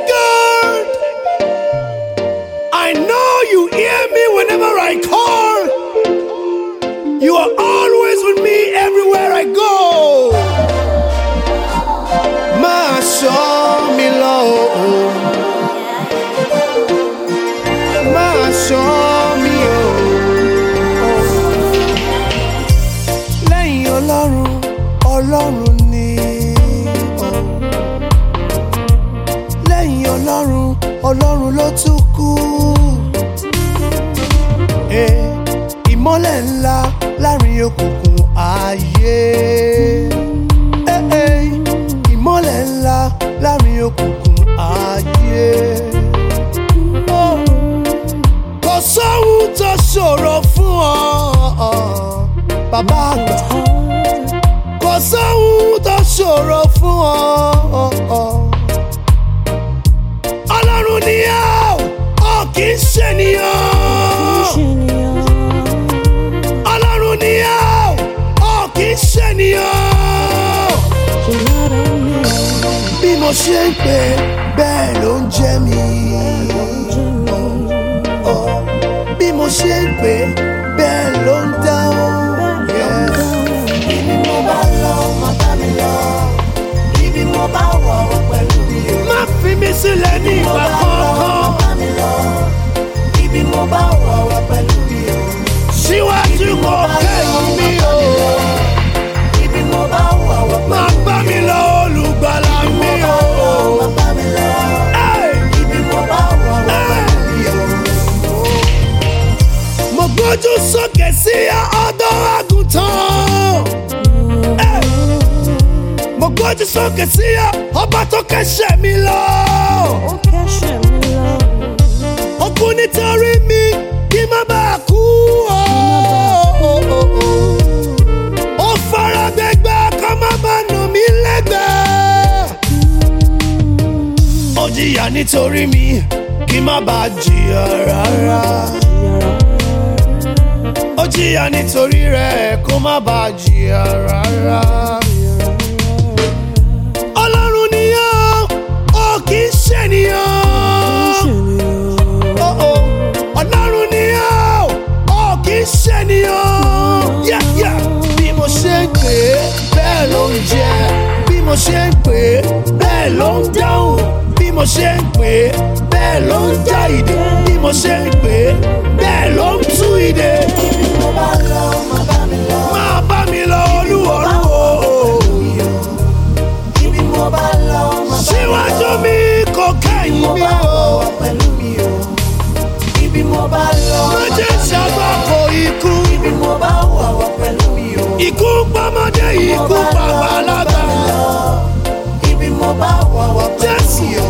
God. I know you hear me whenever I call. You are always with me everywhere I go. Máa ṣọ́ mi lọ. o. Máa ṣọ́ mi o. Lẹ́yìn Ọlọ́run, Ọlọ́run ni. o. Lẹ́yìn Ọlọ́run, Ọlọ́run ló tún kù. Eh, Ìmọ́lẹ̀ ńlá láàrin òkùnkùn ayé. Eh, eh, Ìmọ́lẹ̀ ńlá láàrin òkùnkùn ayé. Oh kò sóhun tó ṣòro fún ọ bàbá àgbà kò sóhun tó ṣòro fún ọ ọlọ́run ni ọ́ ọ kì í ṣènìyàn ọlọ́run ni ọ́ ọ kì í ṣènìyàn bí mo ṣe ń pè bẹ́ẹ̀ ló ń jẹ́ mi bí mo ṣe ń pè bẹ́ẹ̀ ló ń dáhùn. Ibi mo bá lọ, má bá mi lọ. Ibi mo bá wọ̀ wọ̀ pẹ̀lú mi o. má fi mi sílẹ̀ ní Mo ìgbà bá lọ, má kankan bá mi lọ. Ibi mo bá wọ̀ wọ̀ pẹ̀lú mi o. síwájú kò kẹ́yìn mi o. Ibi mo bá wọ̀ wọ̀ má bá mi lọ olùgbàlà mi o. má bá mi lọ. Hey! Ibi mo bá wọ̀ wọ̀ pẹ̀lú mi o. mo gbójú sókè sí ọ̀dọ̀ àgùntàn. Hey! mo gbójú sókè sí ọba tó kẹ́sẹ̀ mi lọ. ó kú nítorí mi kí má bàa kú o. ó fara gbẹgbẹ kó má bàa nà mí lẹ́gbẹ̀ẹ́. ó jìyà nítorí mi kí má bàa jìyà rárá. ó jìyà nítorí rẹ̀ kó má bàa jìyà rárá. ọlọ́run ni ó ó kì í ṣènìyàn. Oh, oh. ọlọ́run ni ó ó kì í ṣènìyàn. Yeah, yeah. bí mo ṣe ń pè é bẹ́ẹ̀ ló ń jẹ́ bí mo ṣe ń pè é bẹ́ẹ̀ ló ń dáhùn bí mo ṣe ń pè é bẹ́ẹ̀ ló ń já ìdè bí mo ṣe ń pè é bẹ́ẹ̀ ló ń tú ìdè. Ibi mo bá lọ, má bá mi lọ. máa bá mi lọ olúwọ̀rú o. Ibi mo bá lọ, má bá mi lọ. síwájú mi kò kẹ́yìn Mo mi bá o. wọ̀ wọ̀ pẹ̀lú mi o. Ibi mo bá lọ, má má jẹ́ bá mi lọ. ṣàgbákò ikú. Ibi mo bá wọ̀ wọ̀ pẹ̀lú mi o. ikú pamọ́dé ikú pàgbàlagbà. Ibi mo bá wọ̀ wọ̀ pẹ̀lú mi o.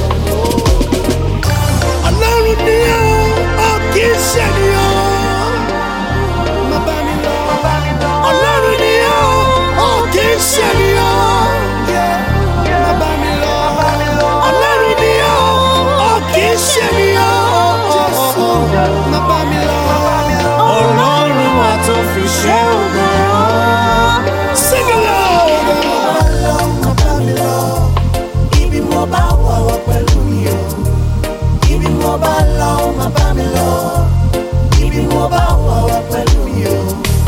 ọlọ́run ni ó ó kì í ṣènìyàn. má bá mi lọ. ọlọ́run ni ó ó kì í ṣènìyàn. má bá mi lọ. ọlọ́run ni ó ó kì í ṣènìyàn. má bá mi lọ. Ọlọ́run wa tó fi ṣe ògo. sing along. Má lọ, má bá mi lọ. Ibi mo bá wọ̀ wọ̀ pẹ̀lú mi o. Ibi mo bá lọ, má bá mi lọ. Ibi mo bá wọ̀ wọ̀ pẹ̀lú mi o.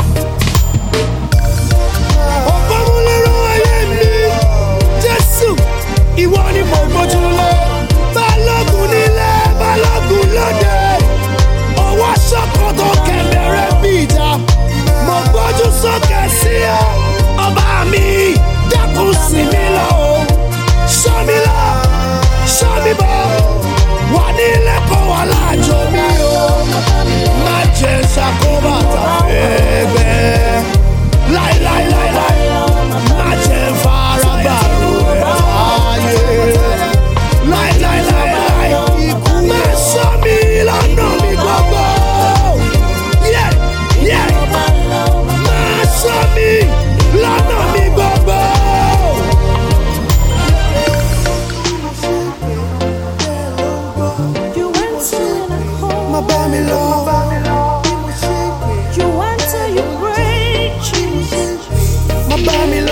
ọ̀pọ̀mọlẹ́rọ ayé mi jésù ìwọ ni mo gbójú lé balógun nílé balógun lóde ọwọ́ sọ́kòtò kẹ̀mẹ́rẹ́ bí ìjà mo gbójú sókè sí ọ ọba mi dákun sí mi lọ o sọ mi lọ sọ mi bọ wà nílé kó wà láàjọ mi o má jẹ ṣàkóbá tàbí ẹgbẹ́ láíláíláíláí má jẹ fara gbàrú ẹ̀ láàyè láíláíláíláí ikú má sọ mi lọ́nà mi gbogbo Yeah, yeah. má sọ mi lọ́nà mi gbogbo. You went in a hole. má bá mi lọ. You went till you break. má bá mi